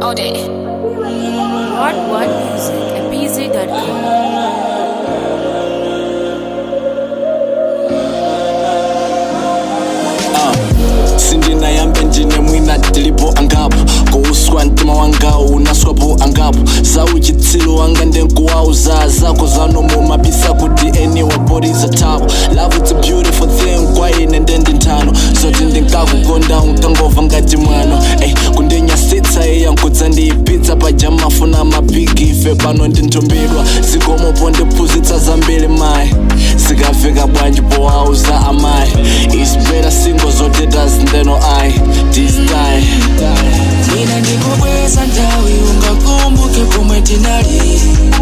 all day. What What Music at BZ.com. sindinayambe ndine mwina tilipo angapo kuuswa mtima wangawo unaswapo angapo sauchitsilu wanga ndenkuwauza zako zanomo mabisa kuti eni wabodiza tapo love it's a beautiful thing kwaine ndendi nthano zoti ndinkakukonda unkangova ngati mwano ey kundinyasitsa iya nkudza ndiyipitsa pajamafuna mapigi ife pano ndinthumbidwa zikomopo ndiphunzitsa zambiri mayi zikafika bwanji powauza amayi isipera singo zoteta zindeno ayi distie Nina ndikubweza ndawi ungakumbuke pomwe tinali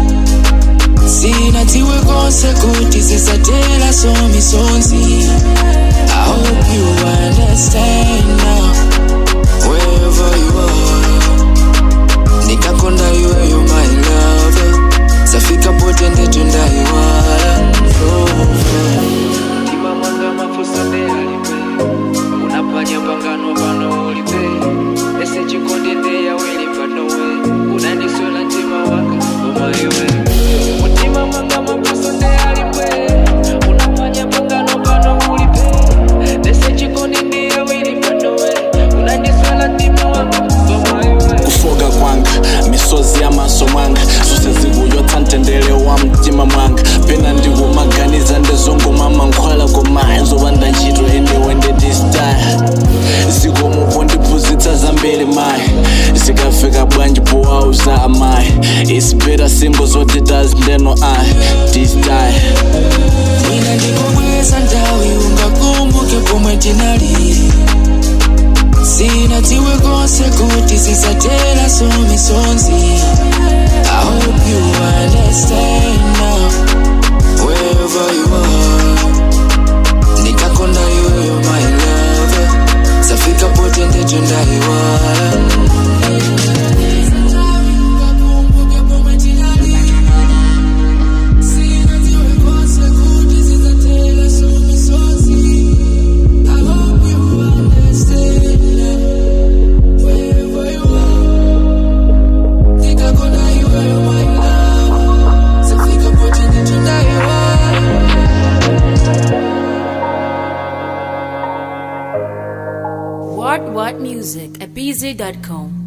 sina tiwe konse kuti zisatela so misonzi I hope you understand now wherever you are ndikakonda iweyo my love zafika pote ndetu ndaiwala mtima mwanga mafusa ndeyalipe unapanya pangano pano ulipe ese chikonde ndeyawili panowe unandiswela mtima wanga omaiwe mutima mwanga mafusa ndeyalipe unapanya pangano pano ulipe ese chikonde ndeyawili panowe unandiswela mtima wanga omaiwe kufoka kwanga misozi yamaso mwanga zose zikuyotsa mtendere wa mtima mwanga pena ndikumaganiza ndezongomama nkhwala koma nzoba ndachito anyway ndedistyle zikomopo ndiphunzitsa zambiri mayi zikafika bwanji powauza amayi isipera singo zoteta zindeno ayi distyle Nina ndikubweza ndawi ungakumbuke pomwe tinali sina tiwe konse kuti zisatela so misonzi I hope you understand now wherever you are ndikakonda iweyo my love zafika pote ndetu ndaiwala What What Music at BZ.com.